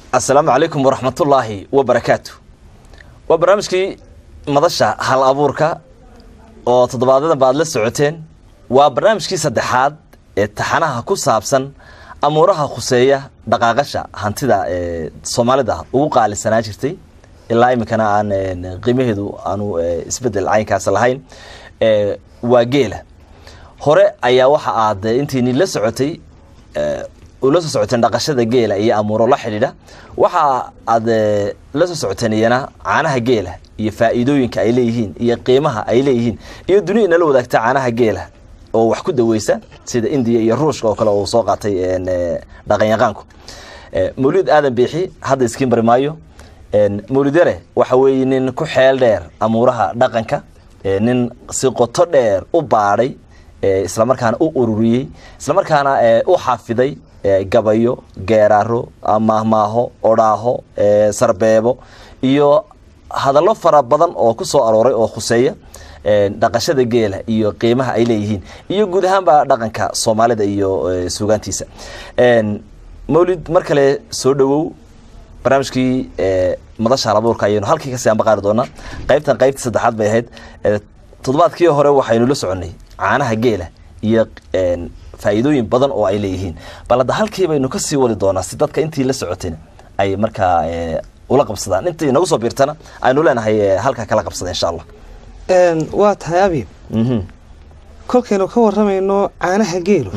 assalaamu calaykum waraxmatullaahi wabarakaatu waa barnaamijkii madasha hal abuurka oo toddobaadyada baad la socoteen waa barnaamijkii saddexaad ee taxanaha ku saabsan amuuraha khuseeya dhaqaaqasha hantida ee soomaalida ugu qaalisanaa jirtay ilaa iminkana aan qiimaheedu aanu isbedel caynkaas lahayn waa geela hore ayaa waxa aad intiini la socotay ula soo socoteen dhaqashada geela iyo amuuro la xidhiidha waxa aad la soo socoteen iyana caanaha geela iyo faa'iidooyinka ay leeyihiin iyo qiimaha ay leeyihiin iyo duniya inala wadaagta caanaha geela oo wax ku daweysa sida indiya iyo ruushka oo kale uu soo qaatay dhaqanyaqaanku mawlid aadan biixi hadda iskiin bari maayo mawlid yare waxa weeye nin ku xeel dheer amuuraha dhaqanka nin si qoto dheer u baadhay islamarkaana u ururiyey islamarkaana u xafiday gabayo geeraaro maahmaaho odhaaho sarbeebo iyo hadallo fara badan oo ku soo arooray oo khuseeya dhaqashada geela iyo qiimaha ay leeyihiin iyo guud ahaanba dhaqanka soomaalida iyo suugaantiisa mawlid mar kale soo dhowow barnaamijkii madasha halabuurka ayaynu halkii kasii ambaqaari doonaa qaybtan qaybtii saddexaad bay ahayd toddobaadkii hore waxaynu la soconnay caanaha geela iyo faa'iidooyin badan oo ay leeyihiin bal hadda halkii baynu ka sii wadi doonaa si dadka intii la socotayna ay markaa ula qabsadaan intii inagu soo biirtana aynu leenahay halkaa kala qabsada insha allah waa tahay abi kolkaynu ka waramayno caanaha geelu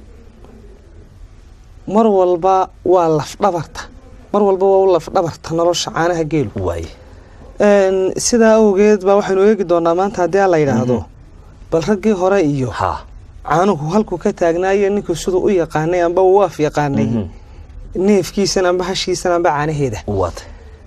mar walba waa lafdhabarta mar walba waa u lafdhabarta nolosha caanaha geelu waay sidaa awgeed baa waxaynu eegi doonaa maanta haddii a la yidhaahdo bal raggii hore iyo ha caanuhu halkuu ka taagnaayo ninkuu siduu u yaqaanay amba uu af yaqaanay neefkiisan amba hashiisan amba caanaheeda waata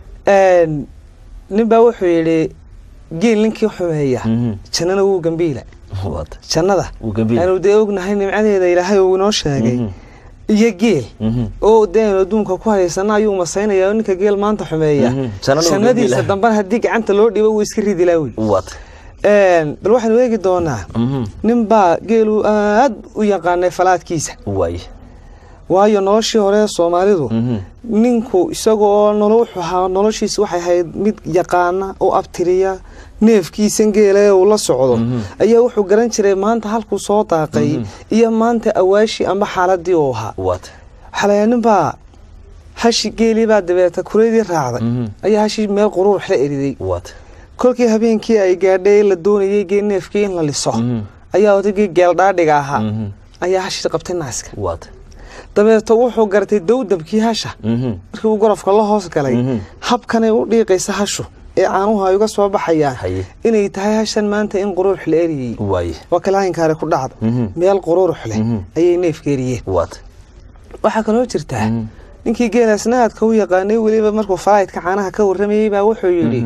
nin baa wuxuu yidhi geel ninkii xumeeya jannana wuu gambiila waata jannada wuu gambiila aanu dee ognahay nimcadeeda ilaahay uu inoo sheegay iyo geel oo dee aynu adduunka ku haysana ayuu masaynaya ninka geel maanta xumeeya jannadiisa dambana haddii gacanta loo dhibo wuu iska ridi laawi waata bal waxaanu eegi doonaa nin baa geelu aad u yaqaanay falaadkiisa waay waayo noloshii hore soomaalidu ninku isaga oo wuxuu ahaa noloshiisa waxay ahayd mid yaqaana oo abtiriya neefkiisan geela ee uu la socdo ayaa wuxuu garan jiray maanta halkuu soo daaqay iyo maanta awaashii amba xaaladii uu ahaa waata xalaya nin baa hashi geelii baa dabeeta kureydii raacday ayaa hashii meel quruurux la eriday waata kolkii habeenkii ay gaadhay la doonayay geel neefkii in la liso ayaa odaygii geeldhaadhiga ahaa ayaa hashii qabtay naaska waata dabeeto wuxuu gartay dowdabkii hasha markii uu gorofka la hoos galay habkanay u dhiiqaysa hashu ee caanuhu ay uga soo baxayaan haye inay tahay hashan maanta in quruurux la eriyey waay waa kalaahinkaare ku dhacda meel quruurux leh ayay neefka eriyeen waata waxaa kaloo jirtaa ninkii geelaasna aadka u yaqaanay weliba markuu falaydka caanaha ka warramayey baa wuxuu yidhi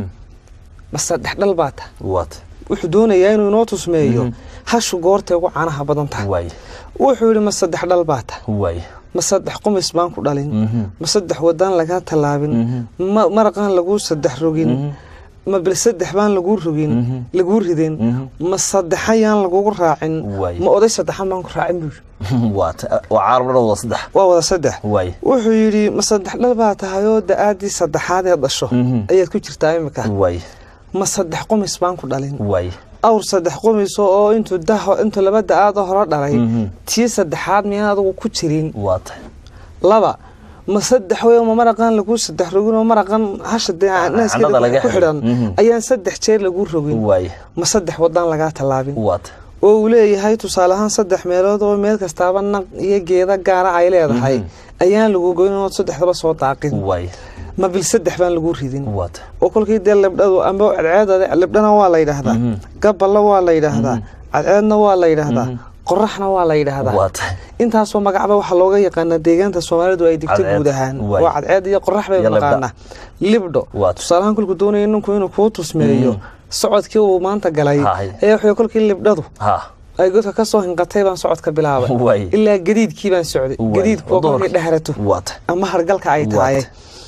ma saddex dhal baa ta waata wuxuu doonayaa inuu inoo tusmeeyo hashu goortay ugu caanaha badan tahay waay wuxuu yidhi ma saddex dhal baa ta waay ma saddex qumis baan ku dhalin ma saddex wadaan lagaa tallaabin ma maraqaan laguu saddex rogin ma bil saddex baan laguu rogin laguu ridin ma saddexayaan lagugu raacin Waay. ma oday saddexan baan ku raacin buu yidhi waata waa caalam dhan wada saddex waa wada saddex waay wuxuu yidhi ma saddex dhal baa tahay oo da-aadii saddexaad ee dhasho ayaad ku jirtaa imika waay ma saddex qumis baan ku dhalin waay awr saddex qumiso oo intuu daho intuu laba da-aadoo hore dhalay tii saddexaad miyaan adigu ku jirin waata laba ma saddex wey ma maraqan laguu saddex rogin oo maraqan hasha dee candhada naaskeeda laga ku xidho. xidhan Mhm. ayaan saddex jeer laguu rogin waay ma saddex wadaan lagaa tallaabin waata oo uu leeyahay tusaale ahaan saddex meelood oo meel kastaaba naq iyo geeda gaara ay leedahay ayaan lagu goyn ood saddexdaba soo daaqin waay ma bil saddex baan laguu ridin waata oo kolkii dee libdhadu amba cadceeda libdhana waa la yidhaahdaa gaballa waa la yidhaahdaa cadceedna waa la yidhaahdaa qoraxna waa la yidhaahdaa waata intaasoo magacba waxaa looga yaqaanaa deegaanta soomaalidu ay digto Cadceed, guud ahaan waay. waa cadceed iyo qorax bay Iyo libdho. naqaanaa libdho Waata. tusaalahaan kolkuu doonaya ninku inuu kuu tusmeeyo socodkii uu maanta galay Haay. ayaa wuxuu kolkii libdhadu ha ay godka ka soo hinqatay baan socodka bilaabay Waay. ilaa gadiidkii baan socday Waay. gadiidku oo kolkii Duhurkii. dhehrato waata ama hargalka ay Waata. tahay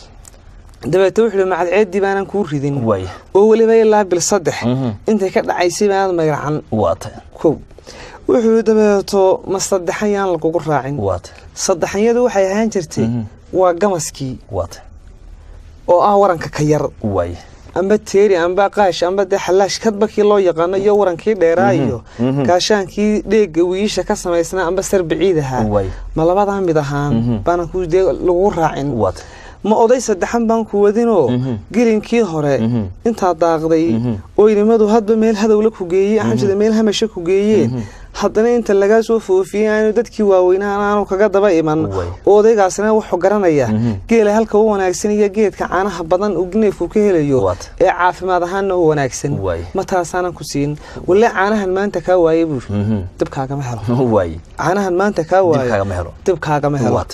dabeete wuxuu yihi macadceeddii baanan kuu ridin waay oo weliba ilaa bil saddex Mhm. intay ka dhacaysay baanad magaracan waata kow wuxuu dabeeto ma saddexan yaan lagugu raacin waata saddexanyadu waxay ahaan jirtay waa gamaskii waata oo ah waranka ka yar waay amba teeri amba qaash amba dee xalaash kadba kii loo yaqaano iyo warankii dheeraa iyo gaashaankii dheega wiisha ka samaysnaa amba sarbiciid ahaa Waay. ma labadaa mid ahaan baanan ku dee lagu raacin waata ma oday saddexan baan ku wadinoo gelinkii hore intaa daaqday oo inimadu hadba meel hadowla ku geeyey xamsida meel hamasha ku geeyeen haddana inta lagaa soo foofiyey aanu dadkii waaweynaan aanu kaga daba iman Way. oo odaygaasina wuxuu garanaya geela halka u wanaagsan iyo geedka caanaha badan uu neefku ka helayo Waata. ee caafimaad ahaanna u wanaagsan Way. ma taasaanan ku siin walle caanahan maanta kaa waaye buuri Mhm. dibkaagama helo waay caanahan maanta kaa waayo dibkaagama helo dibkaagama helo waata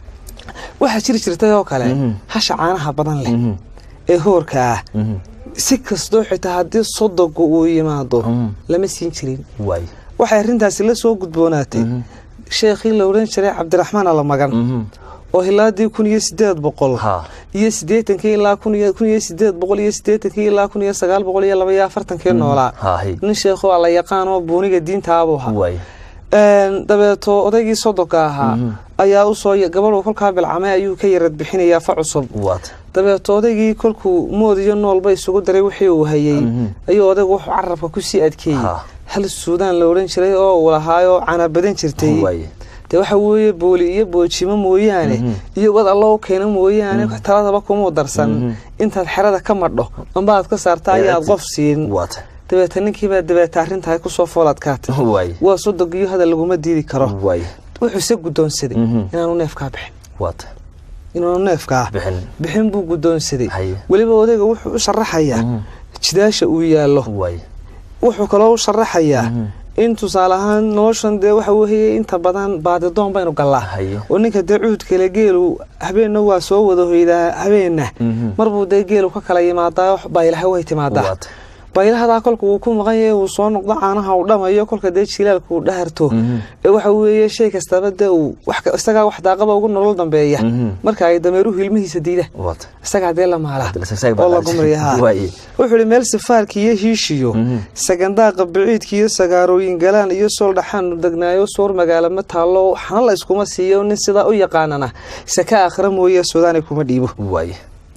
waxaa jiri jirtay oo kale hasha caanaha badan leh ee hoorka ah si kastoo xitaa haddii sodogu uu yimaado lama siin jirin waay waxay arrintaasi la soo gudboonaatay sheekhii la odhan jiray cabdiraxmaan alamagan oo hilaadii kun iyo sideed boqol Ha. iyo sideetankii ilaa kun iyo kun iyo sideed boqol iyo sideetankii ilaa kun iyo sagaal boqol iyo laba iyo afartankii noolaa Haahi. nin sheekhu alla yaqaan oo buuniga diinta abuu ahaa waay Een, dabeeto odaygii sodonka ahaa ayaa usoo gabadhu kolkaa bilcamay ayuu ka yarad bixinayaa fa cusub waata dabeeto odaygii kolkuu mood iyo noolba isugu daray wixii uu hayey ayuu odaygu wuxuu carabka kusii adkeeyey Ha. hal suudaan la odhan jiray oo uu lahaayoo canabadan jirtay waay dee waxa weeye booli iyo boojimo mooyaane iyo wad allo u keena mooyaane taladaba kumuu darsan intaad xerada ka madho amba aad ka saarta ayaad qof siin waata dabeeta ninkiibaa dabeeta arrintahay kusoo foolaadkaatay waay waa sodogiyo hadal laguma diidi karo waay wuxuuse guddoonsaday Mhm. inaanu neefkaa bixin waata inaanu neefkaa bixin bixin buu guddoonsaday Haye. weliba odayga wuxuu u sharaxayaa jidaasha uu yaallo waay wuxuu kaloo u sharaxayaa in tusaale ahaan noloshan dee waxa weeye inta badan baadidoon baynu gallaa Haye. oo ninka dee cuudkale geelu habeenna waa soo wada hoydaa habeenna Mhm. marbuu dee geelu ka kala yimaadaa baylaha way timaadaa waata baylahadaa kolka uu ku maqan yahay uu soo noqdo caanaha uu dhamayo kolka dee jilaalka uu dhaharto ee waxa weeye shay kastaba dee uu wax ka- isagaa wax daaqaba ugu nolol dambeeya Mhm. marka ay dameeruhu ilmihiisa diida waata isagaa dee la maala Hadda la isaga baa oo la qaadi. gumriyaha Waaye. wuxuu ihi meel sifaarka iyo hiishiyo sagandaaqa biciidka iyo sagaarooyin galaan iyo sool dhaxaanu degnaayo soor magaalo ma taallo xana la iskuma siiyo nin sidaa u yaqaanana saka akhra mooye suudaani kuma dhiibo waay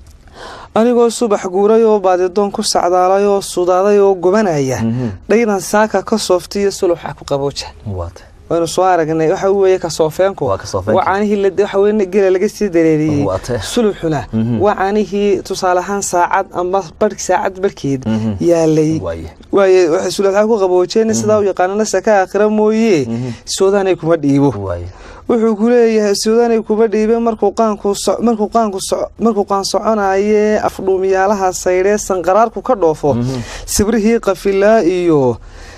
anigoo subax guuray oo baadidoon ku sacdaalay oo sudaaday oo gubanaya dhaynan saaka ka sooftay iyo suluxa ku qabooja waata waynu soo aragnay waxa weeye kasoofeenku Waa kasoofeenkii. waa caanihii la- waxa weye gela laga sii dareeriyey Waa tee. suluxuna waa caanihii tusaale ahaan saacad ama barh saacad barhkeed yaalay waaye waaye waxay suluxa ku qaboojeen sidaa u yaqaanana saka akhira mooye soodaanay kuma dhiibo waaye wuxuu ku leeyahay suudaanay kuma dhiibe markuu qaanku so- markuu qaanku so- markuu qaan soconaye afdhuumiyaalaha saydhee sanqaraarku ka dhoofo sibrihii qafilaa iyo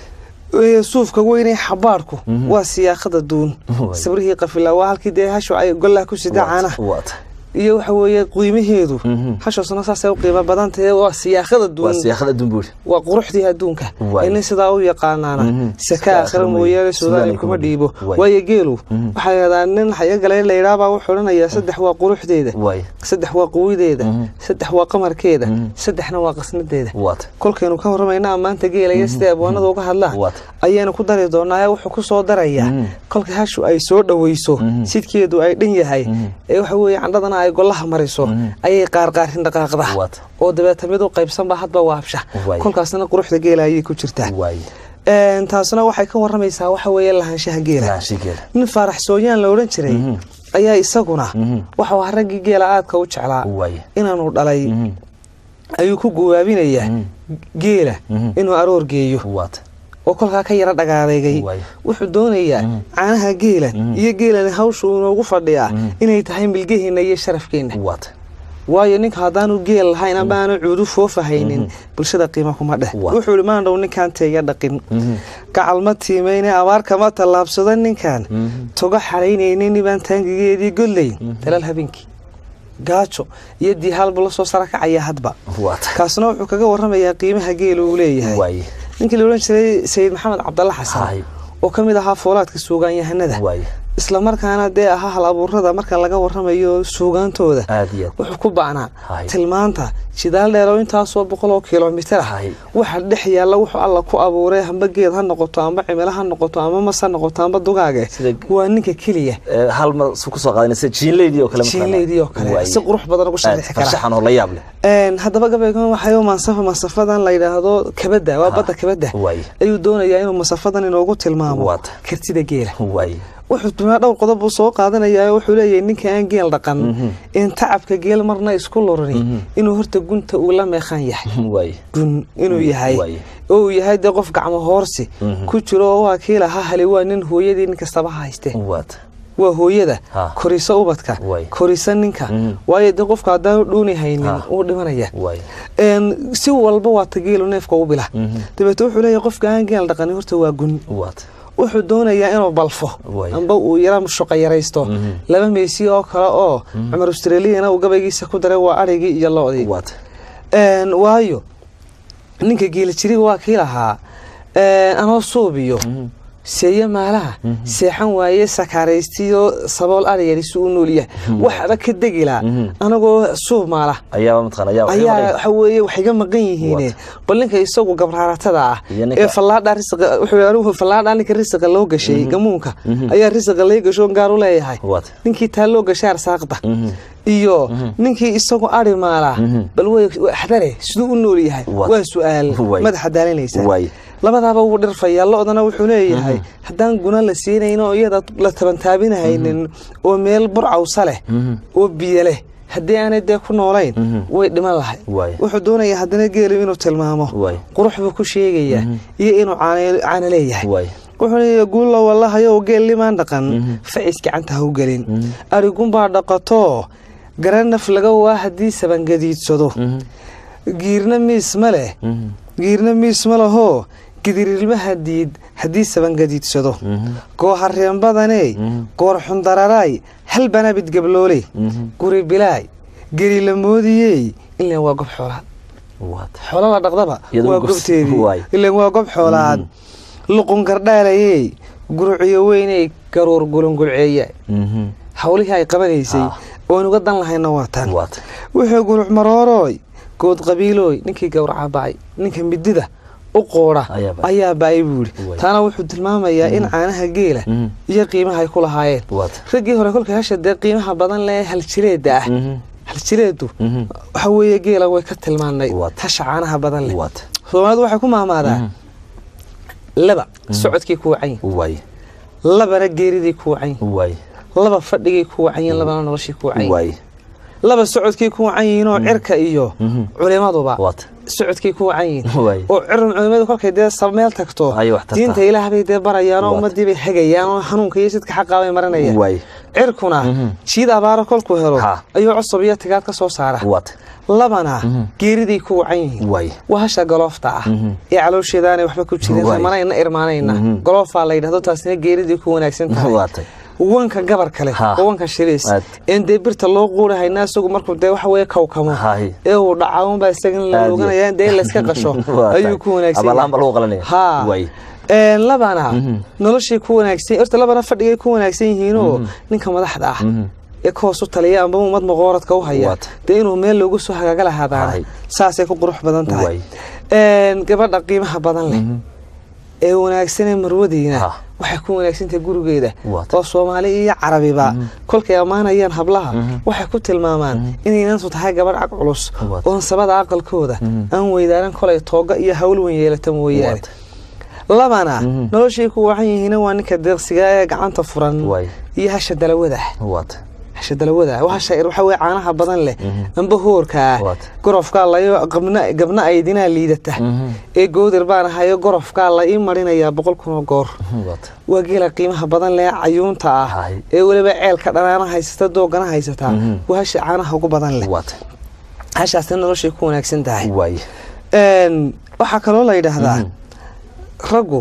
ee, suufka weynee xabaadhku waa siyaaqada duun Waay. sibrihii qafilaa waa halkii dee hashu ay gollaha ku sida caanaha waata iyo waxa weeye qiimaheedu Mhm. hashoosna saasay u qiimo badan tahay waa siyaaqada waa duun siyaaqada dumbuur waa quruxdii adduunka Waay. ee nin sidaa u yaqaanaana Mhm. saka Saka akhira akhira mooyaane mooye, suudaani Suudaani kuma kuma dhiibo dhiibo. Waay. waayo geelu waxaa yidhahdaa nin xayagale la yidhaabaa wuxuu odhanayaa saddex waa quruxdeeda waay saddex waa quwideeda Mhm. saddex waa qamarkeeda Mhm. saddexna waa qasnadeeda waata kolkaynu ka warramaynaa maanta geelaya siday abwaanada uga hadlaan Waata. ayaanu ku dari doonaa wuxuu ku soo darayaa Mhm. kolka hashu ay soo dhoweyso Mhm. sidkeedu ay dhan yahay Mhm. ee waxa weeye candhadana ay golaha mariso Mhm. ayay qaarqaarin dhaqaaqda Waata. oo dabeeta mid u qaybsanba hadba waabsha Waay. kolkaasna quruxda geela ayay ku jirtaa waaye Een, taasna waxay ka warramaysaa waxa weeye lahaanshaha geela laanshigeeda nin faarax sooyaan la odhan jiray Mhm. ayaa isaguna Mhm. waxau ahaa raggii geela aadka u jeclaa waaye inaanu dhalay Mhm. ayuu ku guwaabinayaa Mhm. geela Mhm. inuu aroor geeyo waata oo kolkaa ka yara dhagaadeegay Waay. wuxuu doonayaa Mhm. caanaha geela Mhm. iyo geelani hawshu inoogu fadhiyaa Mhm. inay tahay milgaheenna iyo sharafkeenna waata waayo ninka haddaanu geel lahayn ama aanu cuudu foofahaynin bulshada qiima kuma dheh Waa. wuxuu ihi maandhow ninkaan teeya dhaqin Mhm. gacal ma tiimayne abaar kama tallaabsado ninkan Mhm. toga xaraynaynin nibaan taangigeedii godlayn dalal habeenkii gaajo iyo diihaalbu la soo sara kacaya hadba waata kaasna wuxuu kaga warramayaa qiimaha geela uu leeyahay waaye ninkii la odhan jiray sayid maxamed cabdalla xasan Haay. oo ka mid ahaa foolaadka suugaanyahanada waaye islamarkaana dee ahaa hal abuurada marka laga waramayo suugaantooda aad iyo aad wuxuu ku bacnaa Hay. tilmaanta jidaal dheer oo intaasoo boqol oo kilomitir ah Hay. waxa dhex yaalla wuxuu alla ku abuuray amba geed ha noqoto amba cimilo ha noqoto amba mas ha noqoto amba dugaage Sida- waa ninka keliya Ee, hal mar su kusoo qaadanaysa jiinleydii oo kale mataqaanaa. jiinleydii oo kale Waaye. si qurux badan ugu Aad sharixi kara farshaxan oo la yaab leh Een, haddaba gabaygan waxay mansafa mansafadan la yidhaahdo kabada waa Ha. badda kabada Waaye. ayuu doonayaa inuu masafadan inoogu tilmaamo Waata. kartida geela waaye wuxuu dumaa dhowr qodob buu soo qaadanayaa oo wuxuu leeyahay ninka aan geel dhaqan in tacabka geel marna isku lurani inuu horta gunta uu la meeqan yahay waaye gun inuu yahay waaye. oo uu yahay dee qof gacmo hoorsi ku jiro oo waa kii lahaa hali waa nin hooyadii nin kastaba hayste waata waa hooyada Ha. korisa ubadka Waay. korisa ninka Mhm. waayo dee qofka haddaanu dhuuni haynin Ha. uu dhimanaya waaye Een, si walba waa ta geelu neefka u bila Mhm. dabeete wuxuu leeyahay qofka aan geel dhaqani horta waa gun waata wuxuu doonayaa inuu balfo Waay. amba uu yara shuqa yaraysto Mhm. laba meysi oo kale oo cumar australiana uu gabaygiisa ku daray waa arigii iyo loodii waata Een, waayo ninka geeli jiriga waa kii lahaa een, anoo suubiyo seeye maalaha seexan waaye sakaaraystiyo sabool ariyarisu u noolyahay waxba ka degilaa Mhm. anagoo suub maala ayaaba mataqaana ayaa ayaa waxa weeye waxay ga maqan yihiin bal ninka isagu gabraaratada ah Iyo ninka- ee fallaadha risiqa wuxuu anigu fallaadha ninka risiqa loo gashay gamuunka ayaa risiqa lay gasho gaar u leeyahay waata ninkii taa loo gashay arsaaqda Mhm. iyo ninkii isagu ari maala Mhm. bal way xdare siduu u nool yahay Waa- waa su-aal Waay. madaxa daalinaysa Waay. labadaaba wuu dhirfayaa lo-dana wuxuu leeyahay haddaan guna la siinayn oo iyada la tabantaabinahaynin oo meel burcawsa leh oo biyo leh haddii aanay dee ku noolayn way dhiman lahay Waay. wuxuu doonayaa haddana geelu inuu tilmaamo Waay. qurux buu ku sheegayaa iyo inuu caano caano leeyahay waay wuxuu leeyahay guulla wallahayow geel limaan dhaqan facis gacanta ha u gelin arigunbaa dhaqatoo garanaf laga waa haddii sabangadiidsado giirna miis ma leh giirna miis ma lahoo gidirilmaha diid haddii sabangadiidsado goohareen badaney goor xundararaay hal banabid gabloole guri bilaay geri la moodiyey ilan waa gob xoolaad waata xoola la dhaqdaba Iyadoo waa gobs- gobteedii waay. ilan waa gob xoolaad luqun gardhaalayey guruciyo weyney garuur gulungulceeya Mhm. hawlihii ay qabanaysay Ah. oon uga dan lahayna waa tan waata wuxuu guruc maroorooy good qabiilooy ninkii gowraca ba'ay ninka midida u qoodha Ayaa ba'ay. ayaa ba'ay buu yidhi Waay. taana wuxuu tilmaamayaa in caanaha geela Mhm. iyo qiimaha ay ku lahaayeen waata raggii hore kolka hasha dee qiimaha badan leh haljileeda ah Mhm. haljileedu Mhm. waxa weeye geela way ka tilmaanay Waata. hasha caanaha badan leh waata soomaalidu waxay ku maamaadaa laba socodkii ku wacan yihin waay labana geeridii ku wacan yihin waay laba fadhigii ku wacan yihin labana noloshii ku wacan yihin waay laba socodkii ku wacan yihiin oo cirka iyo Mhm. culimaduba waata socodkii ku wacan yihiin waay oo cirum culimadu kolkay dee sab meel tagto Ayay wax tartaa. diinta ilaah bay dee barayaan oo Waata. ummadii bay hagayaan oo hanuunka iyo sidka xaqaa bay marinayaan waay cirkuna Mhm. jiid abaaro kolkuu helo Ha. ayuu cusub iyo tigaad ka soo saara waata labana Mhm. geeriday ku wacan yihiin waay waa hasha galoofta ah Mhm. ee caloosheedaanay waxba ku jirin Waay. ramanayna irmaanayna Mhm. galoofaa la yidhahdo taasina geeridii ku wanaagsan tahay waata wanka gabar kale Ha. oo wanka shiriis Aad. een dee birta loo quurahayna isagu markuu dee waxa weye kawkamo Hay. ee uu dhaca unbaa isagan la Aad iyo- oganaya dee in layska qasho Waa ayuu tahay. ku wanaagsan Ama laamba lagu qalanaya. ha Waay. Een, labana Mhm. noloshay ku wanaagsan horta labana fadhigay ku wanaagsan yihiinoo ninka madaxda ah Mhm. ee ka hoos u taliya amba ummad maqooradka u haya Waata. dee inuu meel loogu soo hagaaga lahaadaana Hay. saasay ku qurux badan tahay Waay. Een, gabadha qiimaha badan leh Mhm. ee wanaagsanee marwadiina Ha. waxay ku wanaagsantahay gurigeeda Waata. oo soomaali iyo carabiba kolkay ammaanayaan hablaha waxay ku tilmaamaan inaynantu tahay gabadh cag culus Waata. oon sabada aqalkooda Mhm. aan weydaaran kolay tooga iyo hawl weyn yeelata mooyaane Waata. labana Mhm. noloshay ku wacan yihiina waa ninka deeqsiga ee gacanta furan Waay. iyo hasha dalawada waata hasha dalawada hasha waxa weye caanaha badan leh amba hoorka ah Waata. gorofkaa layo qabna gabna aydinaa liidata Mhm. ee goodir baan ahayo gorofkaa la ii marinayaa boqol kun oo goor waata waa geela qiimaha badan leh cayuunta ah Hay. ee weliba ceelka dhanaana haysata doogana haysataa Mhm. waa hasha caanaha ugu badan leh waata hashaasna noloshay ku wanaagsan tahay waay Een, waxaa kaloo la yidhaahdaa raggu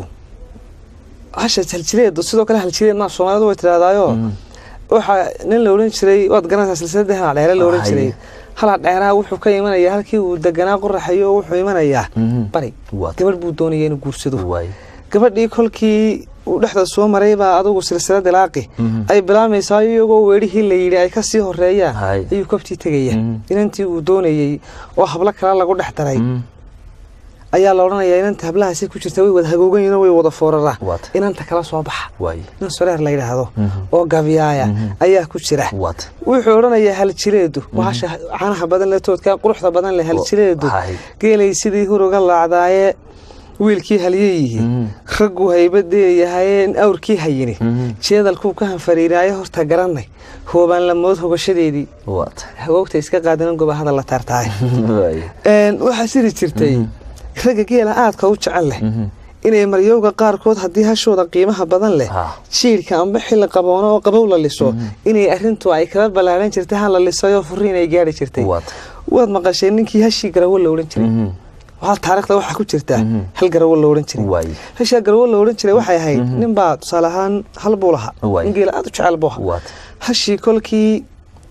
hasha haljileedu sidoo kale haljileed maa soomaalidu way tidhahdaayo waxaa nin la odhan jiray waad garanaysaa silsilada halaa dheere la odhan Hay. jiray halaa dheeraa wuxuu ka imanayaa halkii uu deganaa qoraxayo wuxuu imanayaa Mhm. bari waata gabadh buu doonaya inuu guursado waay gabadhii kolkii uu dhexda soo maray baa adugu silsilada laaqi ay bilaamaysaa iyagoo weerihii la yidhi ay kasii horeeyaan Hay. ayuu kabtii tegaya Mhm. inantii uu doonayey oo hablo kale lagu dhex daray Mhm. ayaa la odhanayaa inanta hablahaasi ku jirta way wada hagooganyihin oo way wada fooraraan Waata. inanta kala soo baxa waaye nin soreer la yidhaahdo Mhm. oo gabyaaya ayaa ku jira waata wuxuu odhanayaa haljileedu bahasha caanaha badan le toodka quruxda badan leh haljileedu Hay. geelay sidii huruga laacdaaye wiilkii halyeyihiin Mhm. raggu haybadeeyahaye awrkii hayini Mhm. jeedalkuu ka hanfariiraaye horta garanay hoobaan lamood hogashadeedii waata hagoogta iska qaadanan gobahada la taartaaye waaye Een, waxaa siri jirtay ragga geela aadka u jecel leh Mhm. inay maryowga qaarkood haddii hashooda qiimaha badan leh Ha. jiirka amba xilli qaboono oo qabow la liso inay arintu ay kala ballaaran jirtay ha la lisayoo furiin ay gaari jirtay waata waad maqashee ninkii hashii garawo la odhan jiray Mhm. waxaa taarikhda waxaa ku jirta Mhm. hal garawo la odhan jiray waaye hashaa garawo la odhan jiray waxay ahayd ninbaa tusaale ahaan hal buu lahaa Waay. nin geela aad u jecel buu ahaa waata hashii kolkii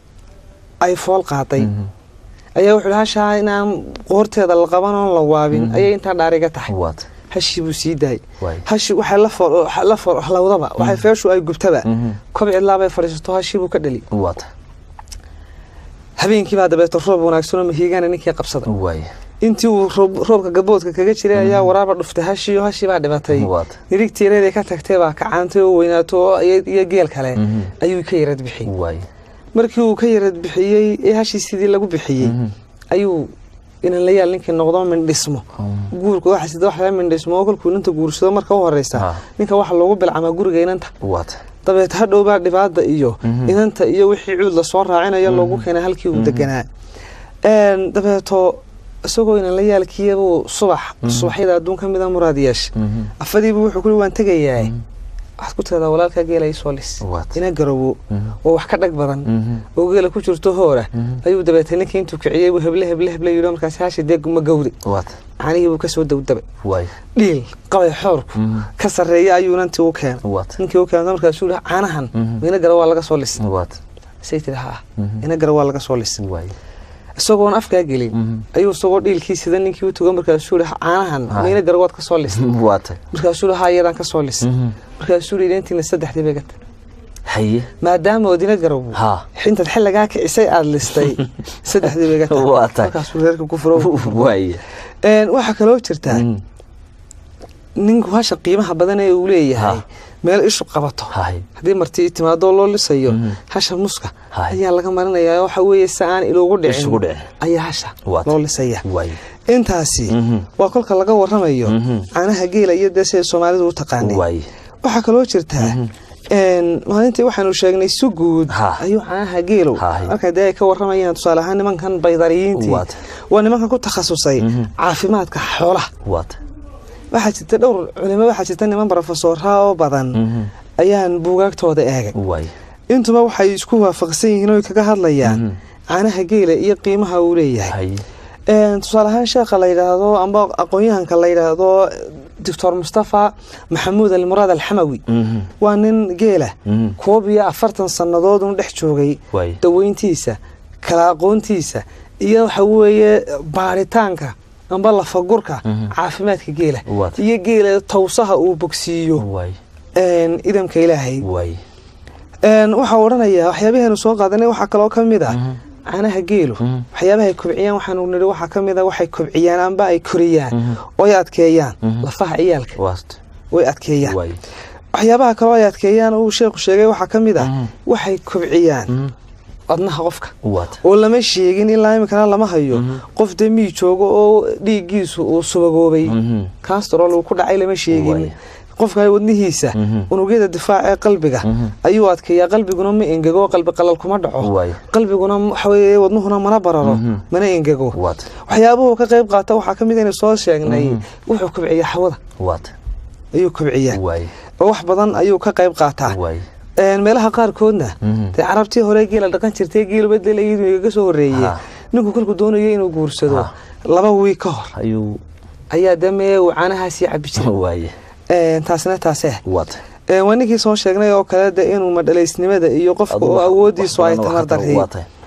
ay fool qaaday Mhm. ayaa wuxuu hashaa inaan qoorteeda la qaban oon la waabin ayay intaa dhaariga tahay waata hashii buu sii daayay waaye hashi waxay la fool la fool halowdaba waxay feeshu ay gubtaba Mhm. kob cidlaabay fadhiisato hashii buu ka dhali waata habeenkii baa dabeeto roob wanaagsan oo mahiigaana ninkii qabsada waaye intii uu roob- roobka gaboodka kaga jiray ayaa waraaba dhuftay hashii oo hashii baa dhibatay waata nirigtiireeday ka tagtay baa kacaantay oo weynaato oo iyo iyo geel kale Mhm. ayuu ka yarad bixiyey waaye markii uu ka yarad bixiyey ee hashii sidii lagu bixiyey Mhm. ayuu inanlayaal ninkii noqdo mindhismo Mhm. guurka waxa sida wax laga mindhismo oo kolkuu inanta guursado marka u horeysa Ha. ninka waxa loogu bilcamaa guriga inanta waata dabeet hadhowbaa dhibaada iyo Mhm. inanta iyo wixii cuud lasoo raacinayo loogu keenay halkii uu deganaa Een, dabeeto isagoo inanlayaalkiibuu subax subaxyada adduun ka mida muraad yeesha Mhm. afadiibu wuxuu kuli waan tegayaa waxaad ku tiradaa walaalkaa geela ii soo lis Waata. ina garowo Mhm. oo wax ka dhag badan Mhm. oo geela ku jirto hoora Mhm. ayuu dabeetay ninkii intuu kiciyey buu heble heble heble yidhi markaas hashi dee ma gawri waata caanihii buu kasoo dawdabay waaye dhiil qabay xoorku Mhm. ka sarreeya ayuu nantii u keenay waata ninkii u keento markaasuu yihi caanahan Mhm. ina gara waa laga soo lis waata say tiri haa Mhm. ina gara waa laga soo lis waaye isagoon afkaa gelin Mhm. ayuu isagoo dhiilkii sida ninkii u tugo markaasuu yihi caanahan Haa. ma ina gara waad ka soo lis waata markaasuu yihi haa iyadaan ka soo lis Mhm. markaasuu yihi intiina saddexdii bay gata haye maadaama oodina garow Haa. xintaad xilligaa kicisay aada listay saddexdii bay gata Waa tahay. markaasuu reerka ku furo waaye Een, waxaa kaloo jirtaa Mhm. ninku hasha qiimaha badan ee uu leeyahay Ha. meel ishu qabato haye haddii marti timaadoo loo lisayo Mhm. hasha muska Hay. ayaa laga marinayaa waxa weeye si aan iloogu dhicin Isugu dhicin. ayaa hasha Waata. loo lisaya waaye intaasi Mhm. waa kolka laga waramayo Mhm. caanaha geela iyo dee siday soomaalidu u taqaanay waaye waxaa kaloo jirtaa een, maalintii waxaanu sheegnay si guud Ha. ayuu caanaha geelow Hay. marka dee ay ka waramayaan tusaale ahaan nimankan baydariyiintii Waata. waa nimankan ku takhasusay Mhm. caafimaadka xoolaha waata waxaa jirta dhowr culimo waxaa jirta niman brofesoraa oo badan Mhm. ayaan buugaagtooda eegay waaye intuba waxay isku waafaqsan yihiin oo ay kaga hadlayaan Mhm. caanaha geela iyo qiimaha uu leeyahay haye Een, tusaale ahaan sheekha la yidhaahdo amba aqoon-yahanka la yidhaahdo doctor mustafa maxamuud almuraad alxamawi Mhm. waa nin geela Mhm. koob iyo afartan sannadood un dhex joogay waaye daweyntiisa kala aqoontiisa iyo waxa weeye baaritaanka amba lafagurka Mhm. caafimaadka geela Waata. iyo geela tawsaha uu bogsiiyo waaye een, idamka ilaahay waaye Een, waxaa odhanayaa waxyaabaheenu soo qaadanay waxaa kaloo ka mid ah Mhm. caanaha geelu Mhm. waxyaabaha ay kobciyaan waxaanu nidhi waxaa ka mid a waxay kobciyaan amba ay koriyaan Mhm. oo ay adkeeyaan Mhm. lafaha ciyaalka waata way adkeeyaan waaye waxyaabaha kaloo ay adkeeyaan uu sheekhu sheegay waxaa ka mid ah Mhm. waxay kobciyaan Mhm. wadnaha qofka waata oo lama sheegin ilaa imikana lama hayo Mhm. qof dee mii joogo oo dhiiggiisu uu subagoobay Mhm. kastrol uu ku dhacay lama sheegin Waay. qofka wadnihiisa Mhm. unugyada difaac ee qalbiga Mhm. ayuu adkeeyaa qalbiguna ma engego qalbi qalal kuma dhaco Waay. qalbiguna waxa weeye wadnuhuna mana bararo Mhm. mana engego waata waxyaabuhu ka qayb qaata waxaa ka mid aynu soo sheegnay Mhm. wuxuu kobciyaa hawada waata ayuu kobciyaa waaye oo wax badan ayuu ka qayb qaataa waaye Een, meelaha qaarkoodna Mhm. dee carabtii hore geela dhaqan jirtay geeluba dee layidhi igaga soo horreeyey Ha. ninku kolkuu doonayo inuu guursado Ha. laba wiig ka hor ayuu ayaa damee uu caanahaasii cabi jiray waaye Een, taasina taaseh waata Een, waa ninkii soo sheegnay oo kale de inuu madhalaysnimada iyo qofka oo awoodiisu ay tamar daray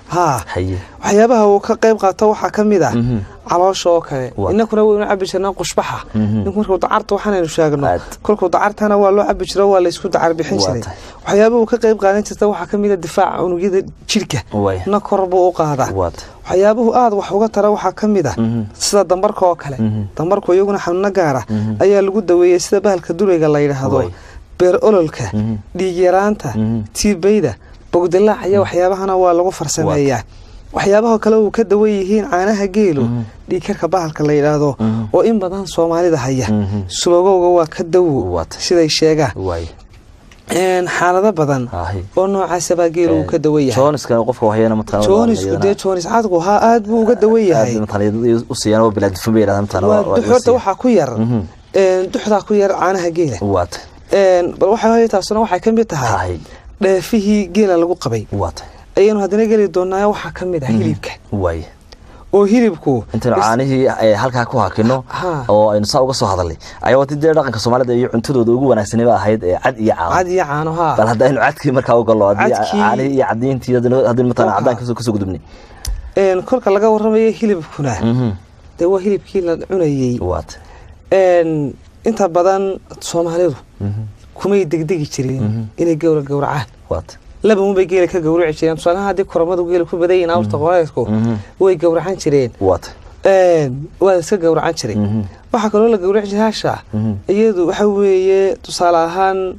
haa haye waxyaabaha uu ka qayb qaato waxaa ka mid ah Mhm. caloosha oo kale Waa. inakuna waynu cabi jirnaa qushbaxa Mhm. ninku markuu dacarta waxaanaynu sheegno Aad. kolkuu dacartana waa loo cabi jiro waa laysku dacar bixin Waa jiray tahay. waxyaabaha uu ka qayb qaadan jirta waxaa ka mid a difaaca unugyada jidhka Waay. na kor buu u qaadaa waata waxyaabuhu aada wax uga tara waxaa ka mid ah Mhm. sida dambarka oo kale Mhm. dambarku iyaguna xanuuno gaara Mhm. ayaa lagu daweeyey sida bahalka durayga la yidhaahdo Waay. beer ololka Mhm. dhiig yaraanta Mhm. tiibayda bogdilaac iyo waxyaabahana waa lagu farsameeyaa waxyaabaha kale uu ka dawan yihiin caanaha geelu Mhm. dhiigkarka bahalka la yidhaahdo Mhm. oo in badan soomaalida haya Mhm. subagowga waa ka dawo Waata. siday sheegaan waay Een, xaalado badan Ahi. oo noocaasabaa geelu uu ka dawan yahay jooniska qofka waxyeena mataqaana joonisku dee joonis cadku haa aad buu uga dawan yahay aad mataqaana u siiyaan oo bilaa dufan bay yiraahdaan mataqaana waa waa- dux waa horta siiyaan. waxaa ku yar Mhm. een, duxdaa ku yar caanaha geela waata Een, bal waxa weeye taasuna waxay ka mid tahay Ahi. dheefihii geela lagu qabay waata ayaynu haddana geli doonaa waxaa ka mid ah hilibka waay oo hilibku intaynu is- caanihii ay halkaa ku hakino Ha. oo aynu saa uga soo hadalnay ayaa wati dee dhaqanka soomaalida iyo cuntadooda ugu wanaagsanaba ahayd ee cad iyo caano cad iyo caano haa bal hadda aynu cadkii markaa u gallo haddii Cadkii- caanihii iyo cadiintii haddii haddii mataqaana Waxa. cadaan kasoo kasoo gudubnay Een, kolka laga warramayo hilibkuna Mhm. dee waa hilibkii la cunayey waata Een, inta badan soomaalidu Mhm. kumay degdegi jirin inay gowra gowracaan waata laba unbay geela ka gowraci jireen tusaalaha haddii koramadu geela ku badan yihiin awrta qoreysku Mhm. way gowracan jireen waata Een, waa iska gowracan jiray Mhm. waxaa kaloo la gowraci jiray hasha Mhm. iyadu waxa weeye tusaale ahaan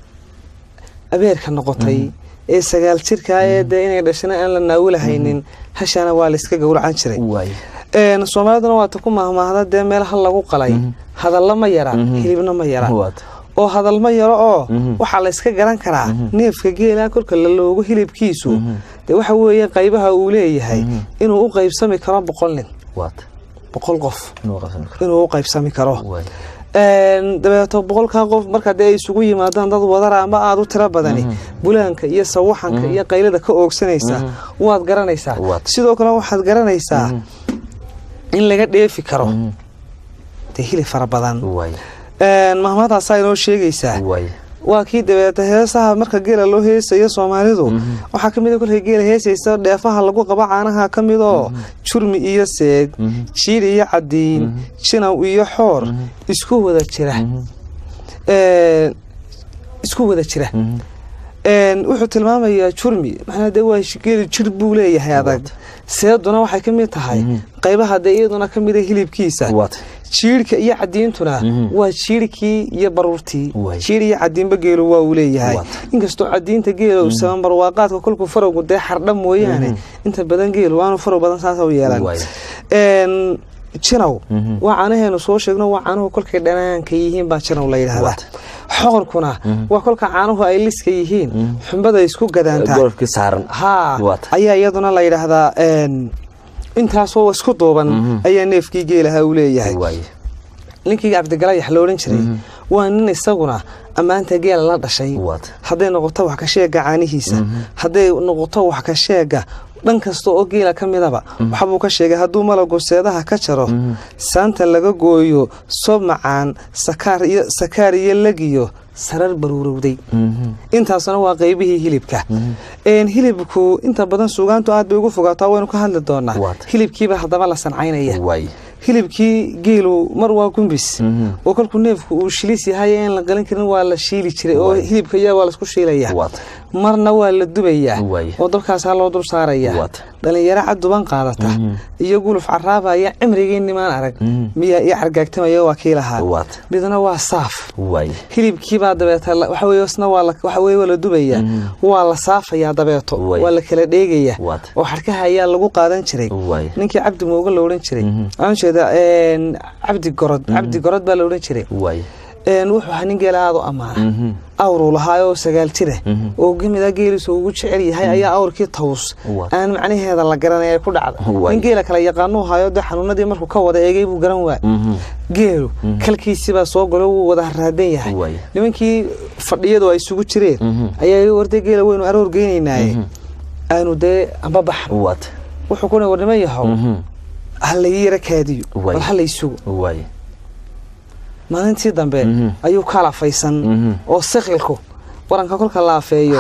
abeerka noqotay ee sagaal jirka ee dee inay dhashana aan la naawilahaynin hashana waa la iska gowracan jiray waay Een, soomaaliduna waata ku mahmaahda dee meelaha lagu qalay hadalla ma yara Mhm. hilibna ma yara waata oo hadal ma yaro oo Mhm. waxaa la iska garan karaa neefka geela kolka la loogo hilibkiisu dee waxa weeye qaybaha uu leeyahay inuu u qaybsami karo boqol nin waata boqol qof inuu qabsan karo inuu u qaybsami karo waay Een, dabeeto boqolkaa qof marka dee ay isugu yimaadaan dad wadara ama aada u tiro badani bulaanka iyo sawaxanka iyo qaylada ka oogsanaysa waad garanaysaa Waad. sidoo kale waxaad garanaysaa in laga dheefi karo dee hilib fara badan waay Een, mahmadaasaa inoo sheegaysaa waay waa kii dabeeta heesaha marka geela loo heesayo soomaalidu waxaa ka mid a kolkay geela heesaysa dheefaha lagu qabo caanaha ka mid oo jurmi iyo seeg jiir iyo cadiin jinaw iyo xoor isku wada jira Een, isku wada jira Een, wuxuu tilmaamayaa jurmi macnaa dee waa geeli jir buu leeyahay adag seeduna waxay ka mid tahay qaybaha dee iyaduna ka mid a hilibkiisa waata jiirhka iyo cadiintuna Mhm. waa jiirhkii iyo baruurtii Waay. jiir iyo cadiinba geelu waa uu leeyahay Waata. inkastoo cadiinta geela uu saban barwaaqaadka kolkuu farowgu dee xardha mooyaane inta badan geelu waanu farow badan saasa u yeelan Waay. Een, jinaw Mhm. waa caanaheenu soo sheegno waa caanuhu kolkay dhanaanka yihiin baa jinaw la yidhahdaa Waata. xoqorkuna waa kolka caanuhu ay liska yihiin xumbada isku gadaantaa golofkii saaran haa Waata. ayaa iyaduna la yidhaahdaa een, intaasoo isku duuban ayaa neefkii geelaha uu leeyahay waay ninkii cabdigalayax la odhan jiray waa nin isaguna ammaanta geela la dhashay Waata. hadday noqoto wax ka sheega caanihiisa hadday noqoto wax ka sheega dhan kasta oo geela ka midaba waxbuu ka sheegay hadduu malagu seedaha ka jaro saanta laga gooyo sob macaan sakaar iyo sakaar iyo lagiyo sarar baruurowday intaasuna waa qaybihii hilibka Een, hilibku inta badan suugaantu aad bay ugu fogaataa waynu ka hadli doonaa Waata. hilibkiiba haddaba la sancaynaya waay hilibkii geelu mar waa gumbis oo kolkuu neefku uu shilis yahay in la qalin karin waa la shiili jiray oo Waay. hilibka iyaa waa laisku shiilaya Waata. marna waa la dubayaa Waay. oo dabkaasaa loo dul saaraya Waata. dhalinyaro caduban qaadata iyo guluf caraabaya cimrigii nimaan arag miyaa ii cargaagtamaya waa kii lahaa Waata. midna waa saaf waay hilibkiibaa dabeeta la- waxa weeye isna waa la- waxa weeye waa la dubayaa waa la saafayaa dabeeto Waay. waa la kala dheegayaa Waata. oo xadhkaha ayaa lagu qaadan jiray Waay. ninkii cabdi mooga la odhan jiray waxaan jeedaa een, cabdi gorod cabdi gorod baa la odhan jiray waay Een, wuxuu ahaa nin geela aada u ammaana awruu lahaa oo sagaal jira oo gemida geeliisa ugu jecel yahay ayaa awrkii taws Waa. aan macnaheeda la garanay ay ku dhacda Waay. nin geela kale yaqaanuu hayo dee xanuunadii markuu ka wada eegay buu garan waay geelu kalkiisibaa soo galo wuu wada haraadan yahay Waay. nimankii fadhiyadu ay isugu jireen ayaa iga warday geela weynu aroor geynaynaaye aanu dee amba baxno waata wuxuu kuna war niman yahow ha laii yara kaadiyo Waay. bal ha laysugo waay maalintii dambe Mhm. ayuu ka lafaysan Mhm. oo siqilku waranka kolka la afeeyo Ha.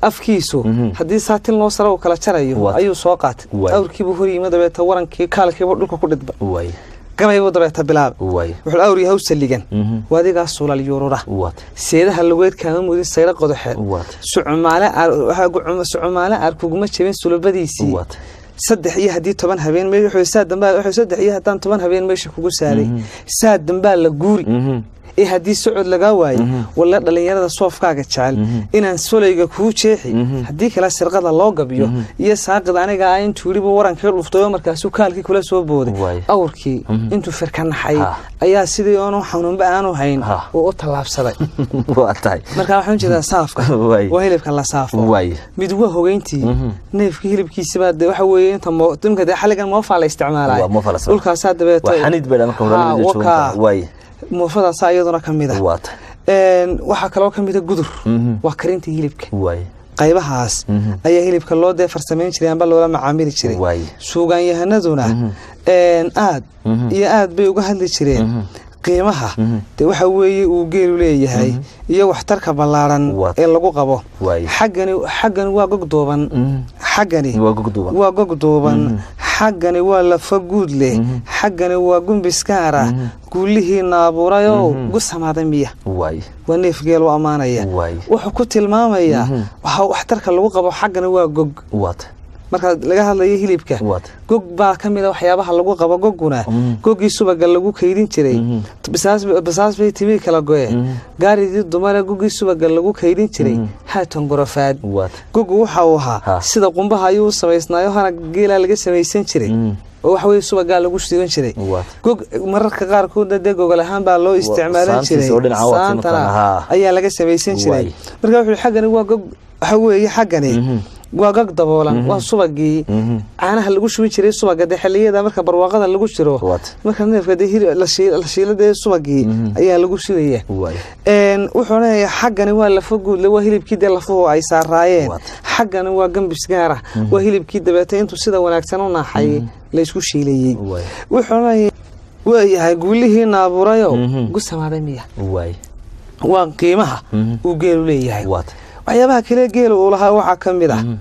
afkiisu haddii saatin loo sara uu kala jarayo Waad. ayuu soo qaatay Waay. awrkiibuu hor yimi dabeeta warankii kaalkiibu dhulka ku dhidba waay gabaybuu dabeeta bilaabay waay wuxuu awr yahay u saligan Mhm. waadigaa sulal yuurura waad seedaha lugeed kaama mudin sayro qodoxeed waad sucumaale aar- waxaa gu- sucumaale aar kuguma jebin sulubadiisii waad saddex iyo haddii toban habeen me- wuxuu saa dambaa wuxuu saddex iyo haddaan toban habeen meesha kugu saaray saa dambaa la guuri Mhm. ee haddii socod lagaa waayo walla dhallinyarada soofkaaga jecel inaan solayga kuu jeexi haddii kale sirqada loo gabiyo iyo saaqid aniga ah intuu weliba warankii dhuftay oo markaasuu kaalkii kula soo booday Waay. awrkii intuu firka naxay Ha. ayaa sidii oonu xanuunba aanu hayn Ha. uu u tallaabsaday waa tahay markaa waxaan jeedaa saafka Waay. waa hilibka la saafo waay mid waa hogeyntii neefkii hilibkiisabaa de waxa weeye inta mo- imka dee xalligan moofaa la isticmaalaya Waa moofaa la isticmaala. dhulkaasaa dabeeta waa xaniid bay marka hore Ha, la joogo wakaa. waay moofadaasaa iyaduna ka mid ah waa tahay Een, waxaa kaloo ka mid a gudur Mhm. waa karinta hilibka waay qaybahaas Mhm. ayaa hilibka loo dee farsamayn jiray amba loola macaamili jiray waay suugaanyahanaduna een, aad iyo aad bay uga hadli jireen qiimaha de waxa weeye uu geelu leeyahay iyo waxtarka ballaaran Waa- ee lagu qabo waay xaggani xaggani waa gogdooban xaggani waa gogduuban waa gogdooban xaggani waa lafa guud leh xaggani waa gumbiskaara guulihiina abuurayow gusamaaday miya waay waa neef geel u ammaanaya waay wuxuu ku tilmaamayaa waxa waxtarka lagu qabo xaggani waa gog waa tahay marka laga hadlayo hilibka waa tahay gog baa ka mid a waxyaabaha lagu qabo gogguna goggii subaga lagu kaydin jiray basaas basaas bay timii kala goye gaaridii dumare goggii subaga lagu kaydin jiray haatan gorofaad waa tahay gogu waxa uu ahaa Ha. sida qumbaha ayuu u samaysnaayo hana geelaa laga samaysan jiray oo waxa weye subagaa lagu shiidan jiray waa gog mararka qaarkoodna dee gogol ahaan baa loo isticmaalan saantiisa jiray oo dhinaca waa saantana timid haa. ayaa laga samaysan jiray Waay. marka wuxuu xaggani waa gog waxa weeye xaggani waa gog daboolan waa subagii caanaha lagu shubin jiray subaga dee xilliyada marka barwaaqada lagu jiro Waat. marka neefka dee hil- la shii- la shiila dee subagii ayaa lagu shidaya waay Een, wuxuu leeyahay xaggani waa lafa guudle waa hilibkii dee lafuhu ay saaraayeen Waat. xaggani waa gambis gaara waa hilibkii dabeete intuu sida wanaagsan u naaxayay laysku shiilayey waay wuxuu leeyahay waayahay guulihii naabuurayo gusamaaday miya waay waa qiimaha Mhm. uu geelu leeyahay waa tahay waxyaabaha kale geela uu lahaa waxaa ka mid ah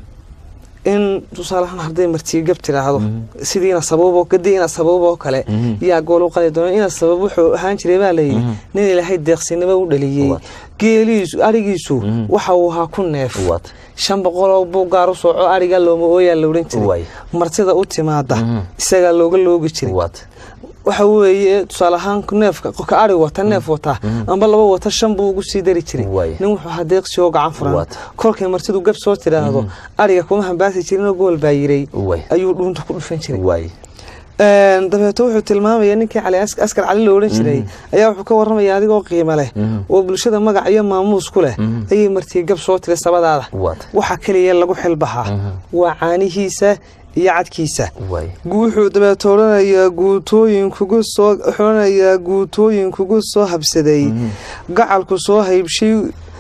in tusaaleahaan hadday martii gab tiraahdo sidiina sababo gadiina sababoo kale yaa gool u qali doona ina sabab wuxuu ahaan jiray baa layidhi nin ilaahay deeqsinimo u dhaliyey Waa. geeliisu arigiisu waxa uu ahaa ku neef waa tahay shan boqoloo buu gaar u sooco ariga looma ooyaa la odhan Waay. jiray martida u timaada isagaa looga loogi jiray waa tahay waxa weeye tusaale ahaan neefka qofka ari wata neef wata amba laba wata shan buu ugu sii dari jiray Waay. nin wuxuu ahaa deeqsi oo gacan furan Waata. kolkay martidu gab soo tidhaahdo ariga kuma hambaasi jirinoo gool baa yiray waay ayuu dhuunta ku dhufan jiray waay Een, dabeeto wuxuu tilmaamaya ninkii cali As- askar cali la odhan jiray ayaa wuxuu ka warramaya adigoo qiimo leh oo bulshada magac iyo maamuus ku leh ayay martii gab soo tiray sabadaada waa tahay waxa keliya lagu xilbaxaa waa caanihiisa iyo cadkiisa waay wuxuu dabeeto odhanayaa guutooyin kugu soo wuxuu odhanayaa guutooyin kugu soo habsaday gacalku soo haybshay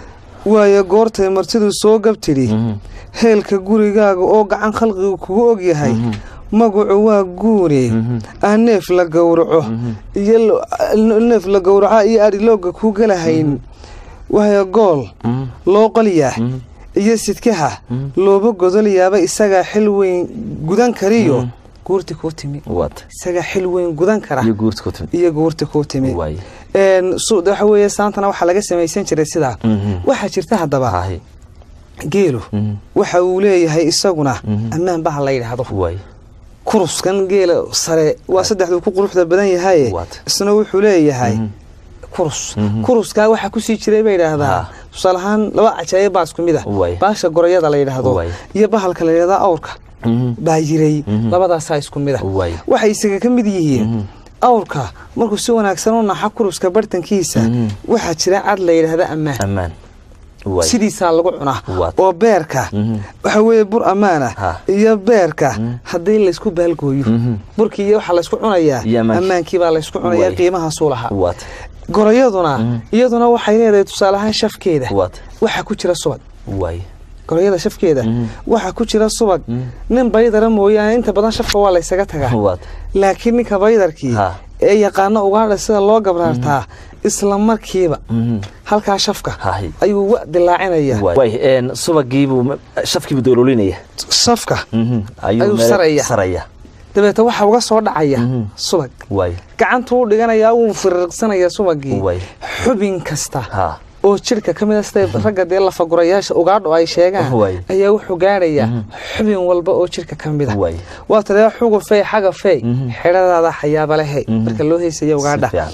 waayo goortay martidu soo gabtidhi heelka gurigaaga oo gacan khalqigu kugu ogyahay magacu waa guune ah neef la gowraco iyo lo- neef la gowraca iyo adhilooga ku galahayn waayo gool loo qolyaa iyo sidkaha looba godolyaaba isagaa xil weyn gudan kariyo guurti kuu timi waa tahay isagaa xil weyn gudan kara iyo guurta ku timid iyo guurti kuu timi waay Een, su- waxa weeye saantana waxaa laga samaysan jiray sidaa waxaa jirta haddaba hahay geelu waxa uu leeyahay isaguna ammaan baha la yidhaahdo waay kuruskan geela sare waa saddexduu ku quruxda badan yahaye Waat. isna wuxuu leeyahay kurus kuruskaa waxaa kusii jiray bay yidhaahdaa Ha. tusaale ahaan laba cajaayib baa isku mid ah Waay. baasha gorayada la yidhaahdo Waay. iyo bahalka la yidhahdaa awrka baa yiray labadaasaa isku mid ah Waay. waxay isaga ka mid yihiin awrka markuu si wanaagsan u naxa kuruska bartankiisa waxaa jira cad la yidhaahda ammaan ammaan waay sidiisaa lagu cunaa Waat. oo beerka waxa weeye bur ammaana Ha. iyo beerka haddii laysku baalgooyo burkii iyo waxaa laysku cunayaa Iyo ammaankii. ammaankii baa laysku cunayaa Waay. qiimahaasuu lahaa waa tahay gorayaduna iyaduna waxay leedahay tusaale ahaan shafkeeda waa tahay waxaa ku jira subag waay gorayada shafkeeda waxaa ku jira subag nin baydara mooyaane inta badan shafka waa laysaga tagaa waa tahay laakiin ninka baydarkii Ha. ee yaqaano ugaadha sida loo gabraartaa isla markiiba Mhm. halkaa shafka Hahi. ayuu wa dilaacinaya way een, subagiibuu shafkiibuu dololinaya shafka Mhm. Ayuu meel- saraya. saraya dabeeta waxaa uga soo dhacaya Mhm. subag way gacantuu dhiganayaa wuu firiqsanaya subagii Way. xubin kasta ha oo jidhka ka mid a sida ragga dee lafagurayaasha ugaadho ay sheegaan Way. ayaa wuxuu gaadhayaa xubin walba oo jidhka ka mid a Way. waa tadee xugufey xagafey Mhm. xidhadaada xayaabalehey Mhm. marka loo heysaya si ugaadha fiican.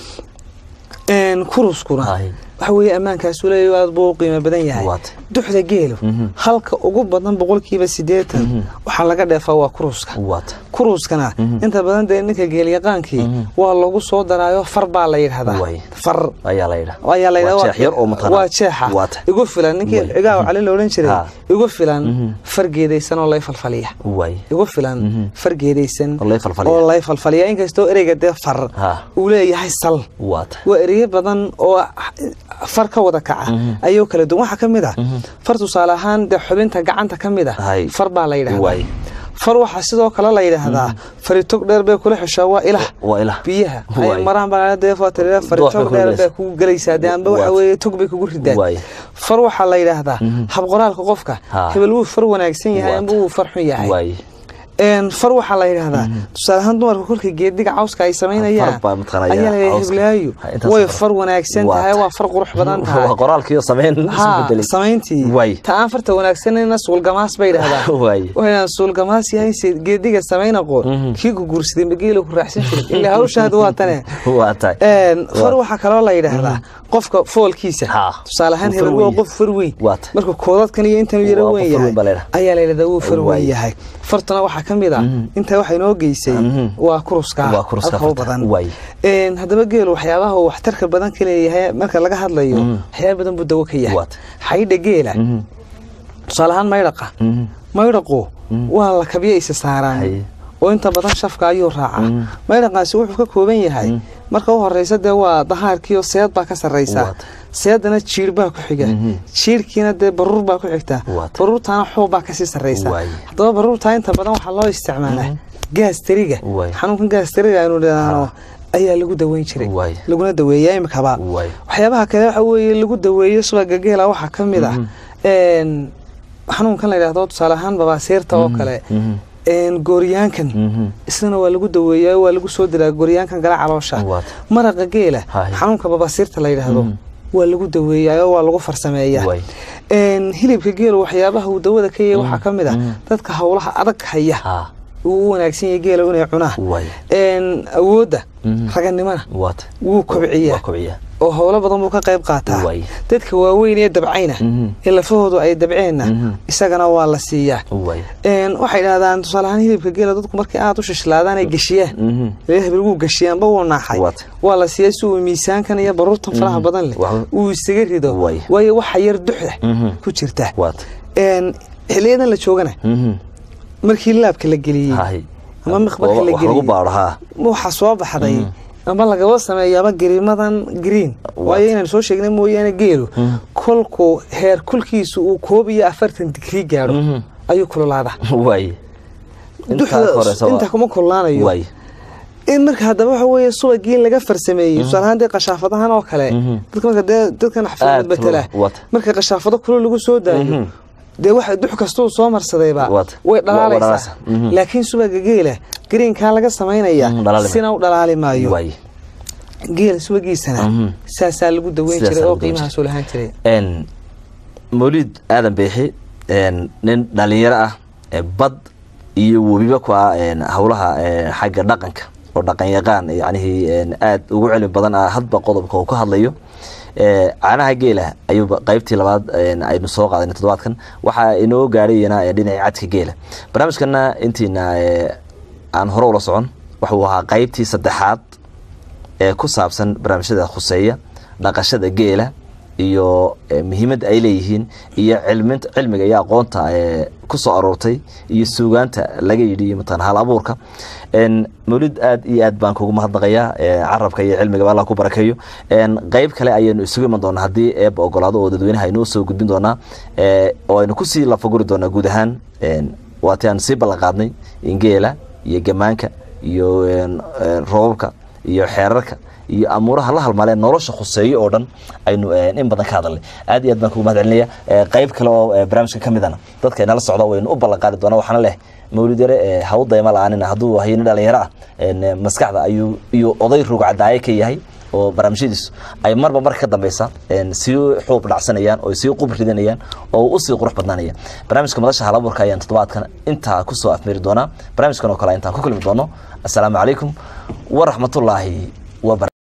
Een, kuruskuna Hahi. waxa weeye ammaankaasu leeyahy aad buu u qiimo badan yahay Waata. duxda geelu Mhm. halka ugu badan boqolkiiba siddeetan waxaa laga dheefaa waa kuruska waata kuruuskana inta badan dee ninka geelyaqaankii waa lagu soo daraayo far baa la yidhahdaa Way. far ayaa la yidhaa ayaa la yidhahdaa Waa jeex yar oo matana waa jeexa waata igu filan ninkii Way. cigaaw cali la odhan jiray Ha. igu filan far geedaysan oo lay falfaliya way igu filan far geedaysan Oo lay falfaliya. oo lay falfaliya inkastoo ereyga dee far Ha. uu leeyahay sal waata waa ereyo badan oo far ka wada kaca ayuu kala duwan waxaa ka mid ah far tusaale ahaan dee xubinta gacanta ka mid ah Hay. far baa la yidhahdaa Way. far waxaa sidoo kale la yidhaahdaa faritog dheer bay kula xeshaa waa ilaah waa ilaah biyaha Way. ay maraan baa dee fatirida Doox bay faritog ku dheer gelaysaa. bay kugu gelaysaa dee amba waxa Waata. weeye tog bay kugu ridaan Way. far waxaa la yidhaahdaa habqoraalka qofka Ha. hebel wuu far wanaagsan yahay Waata. amba wuu far xun yahay way een far waxaa la yidhaahdaa tusaale ahaan dumarka kolkii geediga cawska ay samaynayaan Far baa mataqaanaa ayaa la cawska. heblaayo Ha, intaas way far. far wanaagsan tahay Waata. waa far qurux badan tahay waa qoraalkiiyo samayn isu ha bedelay samayntii Way. ta aan farta wanaagsanayna suulgamaas bay yidhahdaa Way. waxayna suulgamaas yahay se geediga samayn aqoon kii ku guursaday mageela ku raacsan jiray ilaa hawshaadu waa tane waa tahay Een, far waxaa kaloo la yidhaahdaa qofka foolkiisa Ha. tusaale ahaan Wuu far hebel waa weyn qof far weyn Waata. marka koodadkan iyo intan yaro Waa weyn qof far yahay weyn baa la yidhaha. ayaa la yidhahdaa wuu far weyn Waay. yahay fartuna waxaa ka mid ah intaa waxay noo geysay Mhm. waa kuruska Waa kuruska halka u farta. badan Waay. Een, haddaba geelu waxyaabaha uu waxtarka badan ka leeyahay marka laga hadlayo waxyaaba badan buu dawo ka yahay Waata. xaydha geela Mhm. tusaale ahaan maydhaqa Mhm. maydhaqu waa la kabyo isa saaraan Haye. oo inta badan shafka ayuu raacaa maydhaqaasi wuxuu ka kooban yahay marka u horeysa dee waa dahaarkiiyo seed baa ka sarreysa Waata. seedana jiir baa ku xiga jiirkiina dee baruur baa ku xigta Waata. baruurtaana xuub baa kasii sarreysa Waaye. haddaba baruurtaa inta badan waxaa loo isticmaalaa gaastariga Waaye. xanuunkan gaastariga aynu dhahno ayaa lagu daweyn jiray Waaye. laguna daweeyaa imikaba Waaye. waxyaabaha kale waxa weeye lagu daweeyo subaga geela waxaa ka mid ah een, xanuunkan la yidhahdo tusaale ahaan babaasiirta oo kale Mhm. een, gooryaankan Mhm. isna waa lagu daweeyaa waa lagu soo diraa gooryaankan gala caloosha Waata. maraqa geela Haye. xanuunka babaasiirta la yidhaahdo waa lagu daweeyaa oo waa lagu farsameeyaa Waay. Een, hilibka geela waxyaabaha uu dawada ka yahay waxaa ka mid ah dadka howlaha adag haya ha uu u wanaagsan yahay geela inay cunaan Waay. Een, awoodda Mhm. raganimana waata wuu kobciyaa waa kobciya oo howlo badan buu ka qayb qaataa Waay. dadka waaweyn ee dabcayna Mhm. ee lafahoodu ay dabceenna Mhm. isagana waa la siiyaa way Een, waxay dhahdaan tusaale ahaan hilibka geela dadku markay aad u shishlaadaan ay gashiyaan Mhm. lee hebel wuu gashiyaanba wuu naaxay Waata. waa la siiyaa si uu miisaankan iyo baruurtan faraha badan leh Wax- uu isaga rido Waay. waayo waxa yar duxda Mhm. ku jirta waata Een, xiliyadan la joogana Mhm. markii laabka la geliyey hay ama miqbarka la wax lagu geliyey baaro ha waxaa soo baxday ama lagaba sameeyaaba gariimadan green waayo inaan soo sheegnay mooyaane geelu kolku heer kulkiisu uu koob iyo afartan digrii gaadho Mhm. ayuu kululaadaa way intaa ka horeysa inta kuma kululaanayo way in marka haddaba waxa weeye subagii in laga farsameeyey tusaale ahaan dee qashaafadahan oo kale dadka marka dee dadkan Aad xafiimad betela kulul, wata. marka qashaafado kulul lagu soo daayo dee waxa dux kastuu soo marsadayba Wata. way Wa- dhalaalaysaa dhalaalaysaa. Mhm. laakiin subaga geela greenkaa laga samaynaya Mhm, dhalaali maayo. sina u dhalaali maayo way geela subagiisana Mhm. saasaa lagu daweyn Sidaasaa jiray oo lagu daweyn qiimahaasuu lahaan jiray n mawlid aadan beexi n nin dhalinyaro ah ee bad iyo webiba ku ah n howlaha n xagga dhaqanka oo dhaqan yaqaan yacnihii n aad ugu cilmi badan ah hadba qodobka uu ka hadlayo e, caanaha geela ayuuba qaybtii labaad n aynu soo qaadanay toddobaadkan waxaa inoo gaadhayana e, dhinacii cadka geela barnaamijkana intiina e, aan hore ula socon waxuu ahaa qaybtii saddexaad ee ku saabsan barnaamijyada khuseeya dhaqashada geela iyo eh, muhiimadda ay leeyihiin iyo cilminta cilmiga iyo aqoonta ee ku soo aroortay iyo suugaanta laga yidhi iyo mataqan hal abuurka n mawlid aad iyo aad baan kugu mahadnaqayaa eh, carabka iyo cilmigaba allah ku barakeeyo n qeyb kale ayaynu isugu iman doonaa haddii eeba ogolaado oo dadweynaha aynoo soo gudbin doonaa eh, oo aynu kusii lafaguri doonaa guud ahaan n waati aan sii ballan qaadnay in geela iyo gamaanka iyo n, n, roobabka iyo xeerarka iyo amuuraha la halmaaleen nolosha khuseeyo oo dhan aynu in badan ka hadalnay aad iyo aad baan kugu mahad celinaya qayb kale oo barnaamijka ka midana dadka inala socda waynu u ballan qaadi doonaa waxaana leh mawlid yare ha u dayma la-aanina hadduu hayni dhalinyaro ah maskaxda ayuu iyo oday rugcadaaye ka yahay oo barnaamijyadiisu ay marba marka ka dambeysa sii xuub dhacsanayaan oo sii qub ridanayaan oo usii qurux badnaanayaan barnaamijka madasha halabuurka ayaan toddobaadkan intaa kusoo afmiri doonaa barnaamijkan oo kale intaan ku kulmi doono assalaamu calaykum waraxmatullaahi wabarakatu